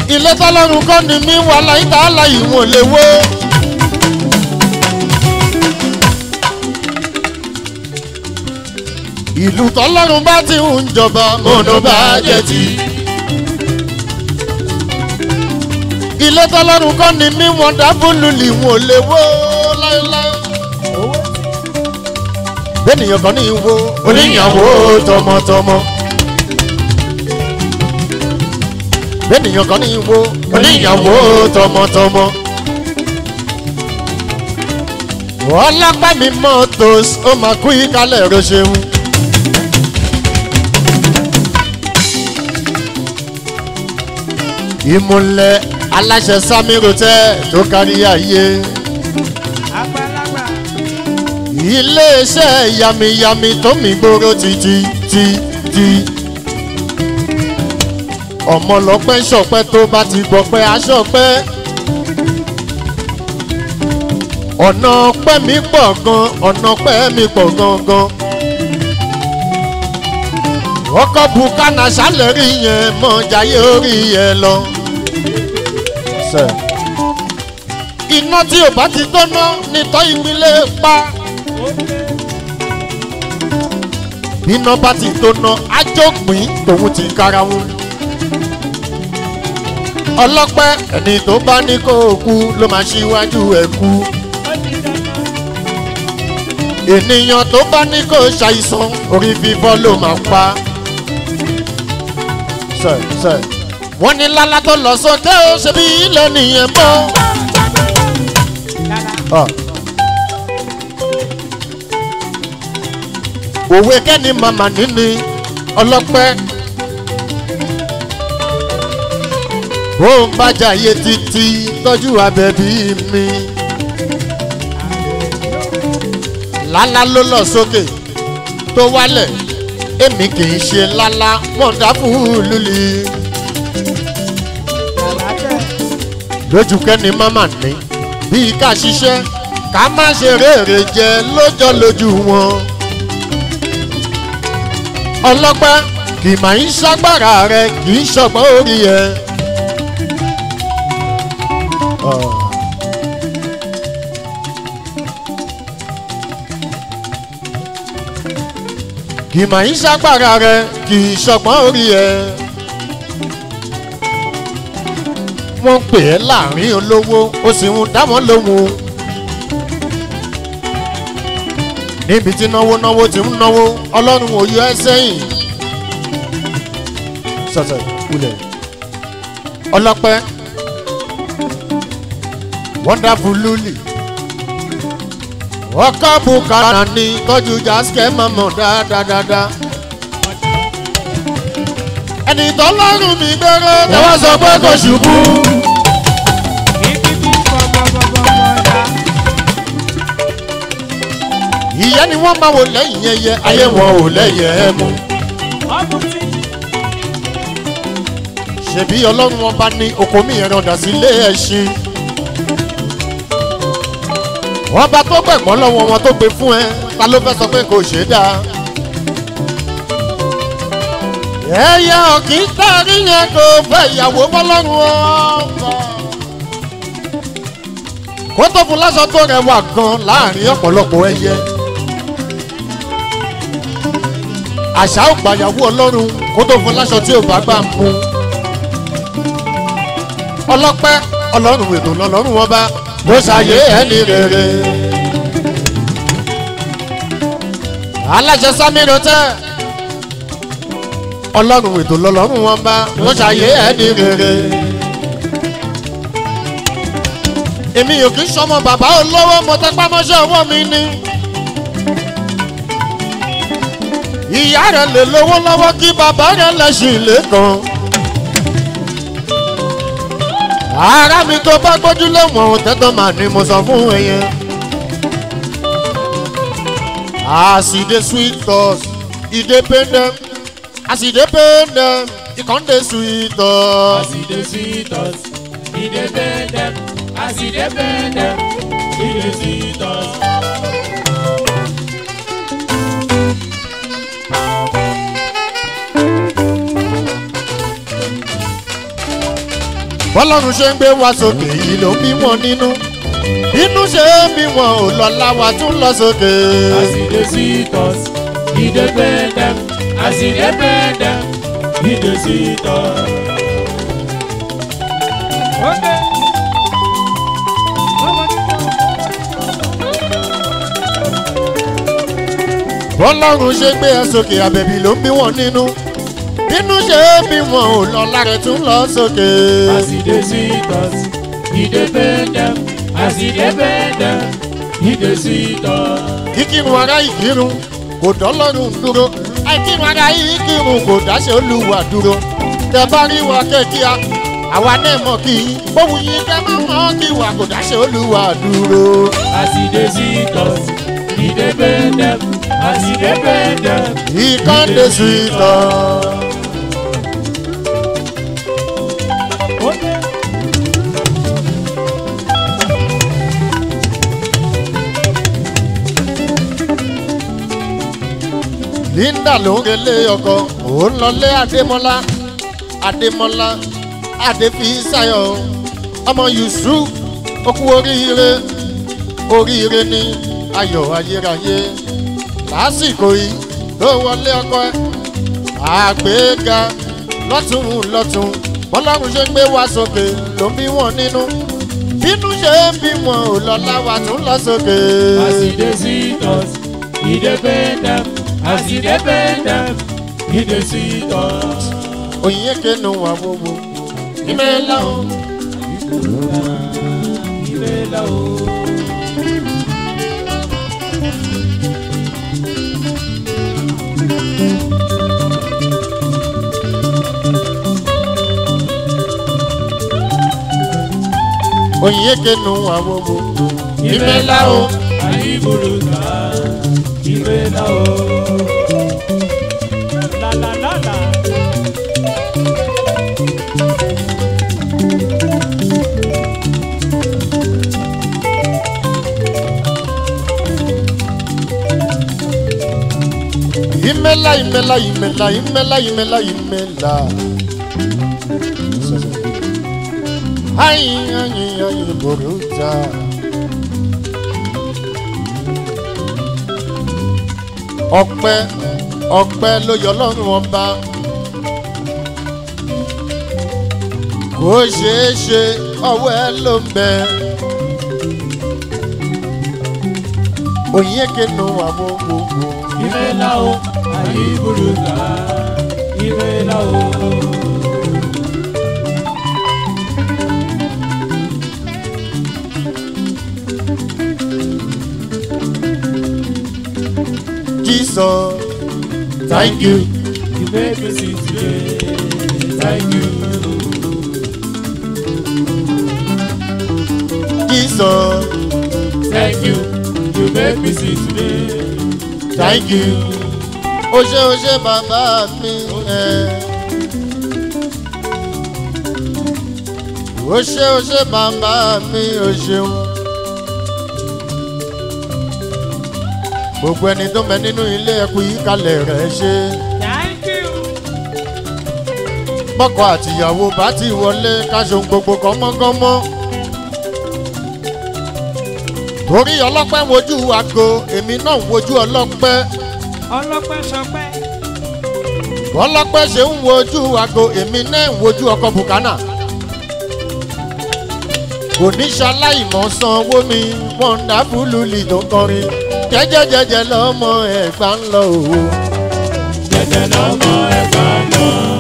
ilé tọ́lọ́run kọ́ ni mí wà láyé tá a láyé wọn lè wó. ìlú tọ́lọ́run bá ti ń jọba mọ̀nà bá jẹ́ ti. ilé tọ́lọ́run kọ́ ni mí wọ́n dábòlù lì wọ́n lè wó láéláé. bẹ́ẹ̀nìyàn kan ní wo oníyàwó tọmọtọmọ. bẹ́ẹ̀nìyàn kan ní wo oníyàwó tọmọtọmọ. ọlọ́pàá mi mọ́tòs ó máa kú ìkálẹ̀ rẹ̀ ṣeun. ìmùlẹ̀ aláṣẹ samiru tẹ́ tó kárí ayé. àgbàlagbà iléeṣẹ́ yamiyami tó mi gbòòrò títí tí tí. ọmọlọpẹ ṣọpẹ tó bá ti gbọpẹ aṣọpẹ. ọ̀nà ọpẹ́ mi pọ̀ gan ọ̀nà ọpẹ́ mi pọ̀ gangan. ọkọ̀ bukana ṣàlẹ́rì yẹn mọ̀ jayé orí yẹn lọ. Sir iná tí ò bá ti gbóná nítọ́ ìpínlẹ̀ pa. iná bá ti gbóná ajópin tòun ti kára wọn. ọlọ́pẹ́ ẹni tó bá ní kó o kú ló máa ṣíwájú ẹ̀ kú. ènìyàn tó bá ní kó o ṣàìsàn orí fífọ́ ló máa pa. sẹ sẹ wọ́n ní lálá tó lọ sókè ó ṣe bí ilé nìyẹn bọ́. Ah. òwe kẹ́ni màmá níní ọlọ́pẹ́ ó ń bájà yé títí tọ́jú abẹ́bí mi lálá ló lọ sókè tó wálẹ̀ èmi kì í ṣe lálá wọ́ndáfún lulí lójú kẹ́ni màmá ní bíi ká ṣiṣẹ́ ká má ṣe rèrè jẹ lójọ́ lójú wọn. ọlọ́pẹ́ kì máa ń ṣàgbára rẹ kì í ṣọgbọ́n orí ẹ. kì máa ń ṣàgbára rẹ kì í ṣọgbọ́n orí ẹ. wọ́n pè é láàrin olówó ó sì ń dá wọn lóhùn. níbi tí náwó náwó ti ń náwó ọlọ́run ò yọ ẹ́ sẹ́yìn. sọ̀tẹ̀ kulẹ̀ ọlọ́pẹ́ wonderful luli ọkọ̀ bukara ní tọ́jú jaskẹ́ mọ̀mọ́ dáadáa. ẹni tọ́lọ́run mi gbẹ́rẹ́ tẹ́wọ́ sọ pé kò ṣubú. kíkíkí bọ̀bọ̀bọ̀bọ̀dà ìyá ni wọ́n máa wò lẹ́yìn ẹyẹ ayé wọn ò lẹ́yìn ẹ mú. ọ̀bùtì ṣèbí ọlọ́run ọba ní oko mi ẹ̀rọ dà sí ilé ẹṣin. wọ́n bá tó gbẹ̀gbọ́n lọ́wọ́ wọn tó gbé fún ẹ ta ló fẹ́ sọ pé kò ṣe é dáa. ẹyẹ ọ̀kì tẹ́rí yẹn kò fẹ́ ìyàwó fọlọ́run ọba. kó tó fún lásán tó rẹwà gan láàrin ọ̀pọ̀lọpọ̀ ẹyẹ. àṣà ò gbàyàwó ọlọ́run kó tó fún láṣọ tí ò bá gbà mú ọlọ́pẹ́ ọlọ́run ètò lọ́lọ́run wọn bá bó ṣàyé ẹni rere. aláṣẹ sámírò tẹ ọlọ́run ètò lọ́lọ́run wọn bá bó ṣàyé ẹni rere. èmi ò kí sọmọ bàbá olówó mo tẹpá mọ́ṣẹ́ ọwọ́ mi ni. ìyá rẹ̀ lè lówó lọ́wọ́ kí bàbá rẹ̀ lẹ́sìn lẹ́kàn. ara mi tó bá gbójúlé wọn tẹ́tọ́ mà ní mo sọ fún ẹ yẹn. as e dey sweet us e dey pain dem as e dey pain dem e con dey sweet us. as e dey sweet us e dey pain dem as e dey pain dem e dey sweet us. bọ́lọ́run ṣe ń gbé wa sókè yìí ló ń bí wọn nínú inú ṣe é bí wọn ò lọ láwa tún lọ sókè. As he dey sweet us, he dey bend them. As he dey bend them, he dey sweet us. Okay. bọ́lọ́run ṣe gbé ẹ sókè àbẹ̀bí ló ń bí wọn nínú inú ṣe é bí wọn ò lọ lára tún lọ sókè. As he dey sweet us, he dey bend them. As he dey bend them, he dey sweet us. kíkírun ara ìkírun kò dọ́lọ́run dúró àìkírun ara ìkírun kò dáṣẹ́ olúwa dúró tẹ bá rí wa kẹ́kíá àwa náà mọ̀ kí bóun yín kẹ́ máa mọ̀ kí wa kò dáṣẹ́ olúwa dúró. As he dey sweet us, he dey bend them. As he dey bend them, ìkànnì sùtọ̀. okay. linda ló ń relé ọkọ òun lọlé adémọlá adémọlá adéfísáyọ ọmọ yusuf okú oríire oríire ní ayọ̀ ayérayé lásìkò yìí ló wọlé ọkọ ẹ àgbéga lọ́tún lọ́tún bọ́lọ́run ṣe ń gbé wa sókè ló ń bí wọn nínú bínú ṣe ń bí wọn ò lọ láwa tún lọ sókè. As he dey sweet us, he dey bend them. As he dey bend them, he dey sweet us. òyìnbó kẹnu wà gbogbo ìmẹ̀lá o. Ìrẹ̀lẹ̀ o. òyìnbó kẹnu wà gbogbo Ìrẹ̀lẹ̀ o. Àyíbùrù ká. Ìrẹ̀lẹ̀ o. La la la la. ìmẹ̀lá ìmẹ̀lá ìmẹ̀lá ìmẹ̀lá ìmẹ̀lá ìmẹ̀lá. ayin ayin ayin boruta. ọpẹ́ ọpẹ́ ló yọ lọ́rùn ọba. kò ṣeé ṣe ọwọ́ ẹ ló ń bẹ. òyìnbó kẹnu àwọn gbogbo. Ìrẹ̀lẹ̀ o. Àyíbùrù ká. Ìrẹ̀lẹ̀ o. Jesus, Thank you. You made me see today. Thank you. Jesus, Thank you. You made me see today. thank you. O ṣe o ṣe bàbá mi. ẹ. O ṣe o ṣe bàbá mi o ṣeun. Gbogbo ẹni tó mẹ nínú ilé ẹkùn yìí kalẹ̀ rẹ̀ ṣe. Thank you. Bọ́kọ àtìyàwó bá ti wọlé káṣọ gbogbo kọ́mọ́kọ́mọ́. Torí ọlọ́pẹ́ ń wojú aago, èmi náà ń wojú ọlọ́pẹ́. ọlọ́pẹ́ sọpẹ́. ọlọ́pẹ́ ṣe ń wojú aago èmi náà ń wojú ọkọ̀ bùkánà. kò ní ṣaláìmọ̀ sanwó mi wọ́ndáfúlù lì tó kọrin jẹ́jẹ́jẹ́jẹ́ lọ́mọ ẹ̀gbá ń lọ òwò. jẹjẹ lọmọ ẹgbà lọ.